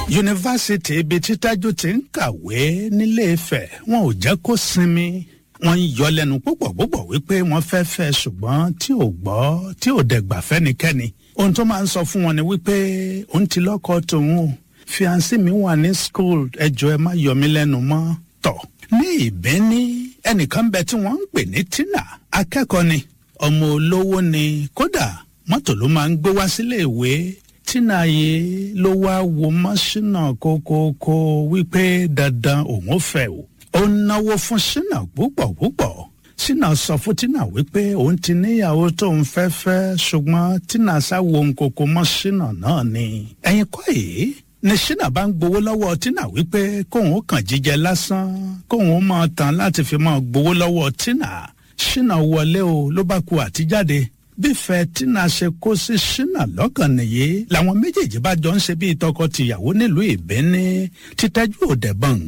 yunifásitì ibi tí tájú ti ń kàwé nílé Ifẹ̀ wọn ò jẹ́ kó sinmi wọ́n ń yọ lẹ́nu púpọ̀ púpọ̀ wípé wọ́n fẹ́ fẹ́ ṣùgbọ́n tí ò gbọ́ tí ò dẹ̀gbà fẹ́nikẹ́ni ohun tó máa ń sọ fún wọn ni wípé òun ti lọ́kọ tòun o fiancé mi wà ní school ẹjọ́ ẹ má yọ mí lẹ́nu mọ́ tọ̀ ní ìbíní ẹnìkan bẹ tí wọ́n ń pè ní Tina akẹ́kọ̀ọ́ ni ọmọ olówó ni kódà mọ́tò ló máa ń gbé wá sílé ìwé Tina yìí ló wá wo mọ́ṣínà kókókó wípé dandan òun ò fẹ́ o ó náwó fún Ṣínà púpọ̀ púpọ̀ Ṣínà sọ fún Tina wípé òun ti níyàwó tóun fẹ́ fẹ́ ṣùgbọ́n Tina sáwo nkoko mọ́ Ṣínà náà ni ẹ̀yin kọ́ yìí ni Ṣínà bá ń gbowó lọ́wọ́ Tina wípé kóun ó kàn jíjẹ lásán kóun ó máa tán láti fi máa gbowó lọ́wọ́ Tina Ṣínà wọlé o ló bá ku àtijáde bífẹ́ Tina ṣe kó sí Ṣínà lọ́kàn nìyí làwọn méjèèjì bá jọ ń ṣe bíi tọkọ-tìyàwó nílùú Ìbíní títẹ́jú òdẹ̀bọ̀n